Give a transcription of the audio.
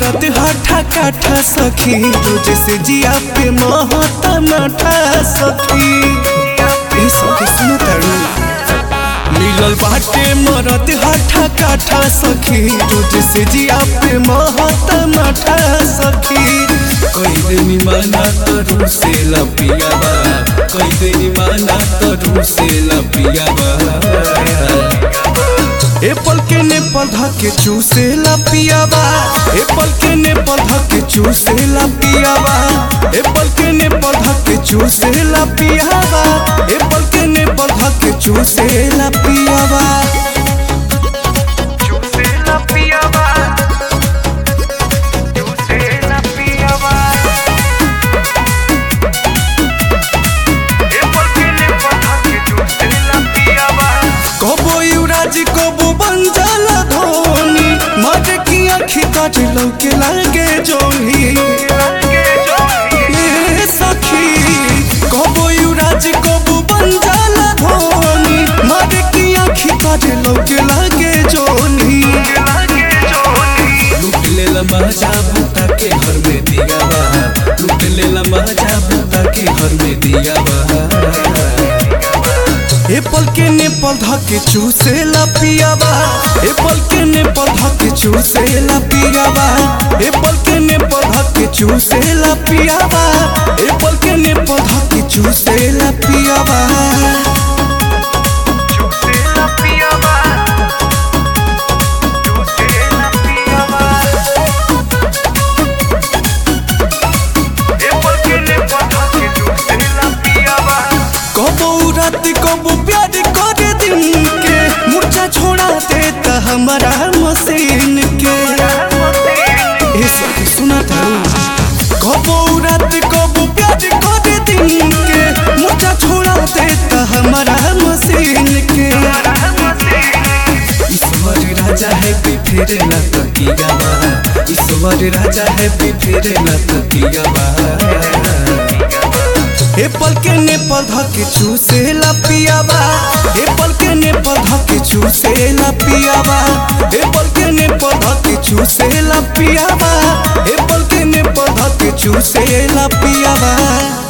मरद हठा काठा सखी रोज से जिया पे महता माठा सखी ए सखी सुनो तारू मिलल बाटे मरद हठा काठा सखी रोज से जिया पे महता माठा सखी कई दिन माना तरू से लपियावा कई दिन माना तरू से लपियावा एप्पल के ने पौधा के चूसे ला पियावा एप्पल के ने पौधा के चूसे ला पियावा एप्पल के ने पौधा के चूसे ला पियावा एप्पल के ने पौधा के चूसे ला पियावा चूसे ला पियावा चूसे ला पियावा एप्पल के ने पौधा के चूसे ला पियावा कबो युवराज कबो बंजल धोनी मर की आँखी काट लौके लागे जोनी लागे जोही ए सखी कबो युवराज कबो बंजल धोनी मर की आँखी काट लौके लागे जोनी लागे जोही लूट लेला मजा बूटा के घर में दिया बा लूट लेला मजा बूटा के घर में दिया बा एप्पल के ने पौधा के चूसे ला पियावा एप्पल के ने पौधा के चूसे ला पियावा एप्पल के ने पौधा के चूसे ला पियावा एप्पल के ने पौधा के चूसे ला पियावा चूसे ला पियावा चूसे ला पियावा एप्पल के ने पौधा के चूसे ला पियावा कबो रात कबो प्यार करे दिन के मुर्चा छोड़ा देता हमारा मशीन के ए सखी सुना था कबो रात कबो प्यार करे दिन के मुर्चा छोड़ा देता हमारा मशीन के ईश्वर राजा है भी फिर न तकिया ईश्वर राजा है भी फिर न तकिया एप्पल के ने पौधा के चूसे ला पियावा एप्पल के ने पौधा के चूसे ला पियावा एप्पल के ने पौधा के चूसे ला पियावा एप्पल के ने पौधा के चूसे ला पियावा